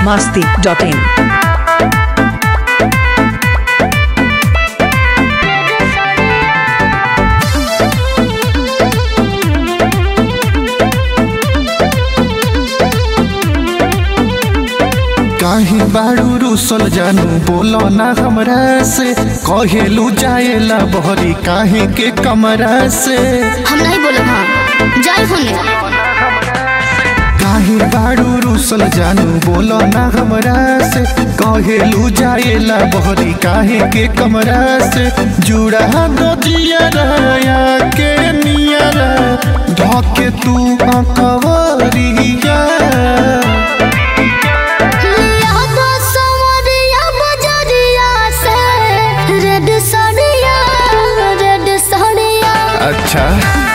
masti.in. काहे बाड़ू रूसल जानू बोलो ना हमरा से कहेलू जाएला बहरी काहे के कमरा से हम नहीं बोले हाँ जाए होने काहे बाड़ू रूसल जानू बोलो ना हमरा से कहेलू जाएला बहरी काहे के कमरा से जुड़ा दो जियरा के नियरा ढके तू अकवरिया लिया तो सवरिया बजरिया से रेड साड़िया रेड साड़िया अच्छा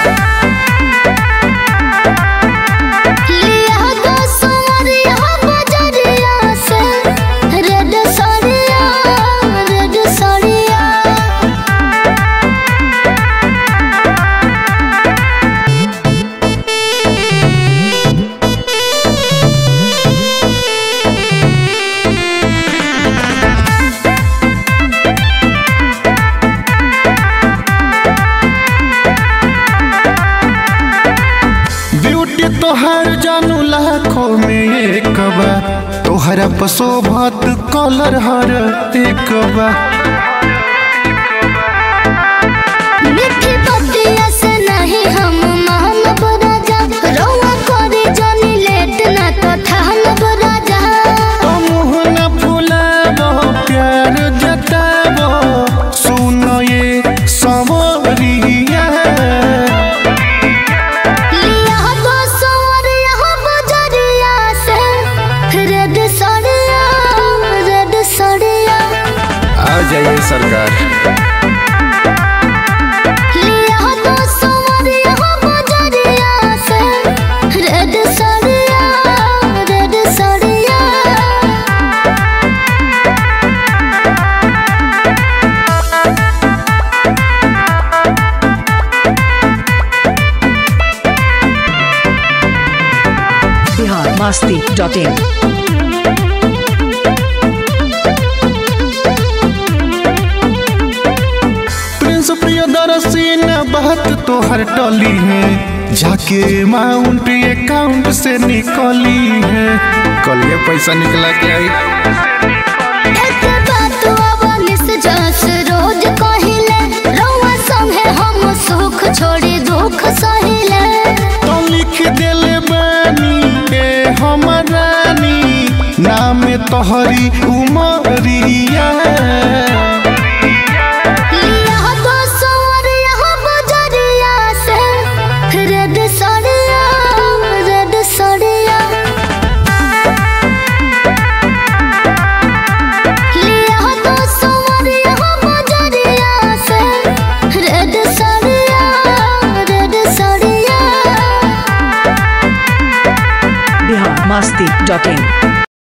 लिया तो सवरिया बजरिया से रेड साड़िया रेड साड़िया ब्यूटी तोहर जानू लाखों में एक बा तोहरा पशोभत कलर हर एक बा मिठी बतिया से नहीं हम मानब राजा रौआ करे जानी लेट ना तो ठानब राजा तो मुँह न फुलाबो प्यार जताबो सुनो ये सवरिया लिया तो सवरिया बजरिया से रेड साड़िया रेड साड़िया आ जाइए सरकार लिया तो सवरिया बजरिया से रेड साड़िया रेड साड़िया Bihar masti.in. प्रिंस प्रियदर्शी ने बात तोहर टली है जाके अमाउंट अकाउंट से निकली है कल ये पैसा निकला के आई एक बात अवनिस जस रोज कहिले रौआ संगे हम सुख छोड़ी दुख सहिले तो लिख देले बानी ए हमरानी नाम तोहरी उमरिया लिया तो सवरिया बजरिया से रेड साड़िया रेड साड़िया लिया तो सवरिया बजरिया से रेड साड़िया रेड साड़िया Bihar masti.in.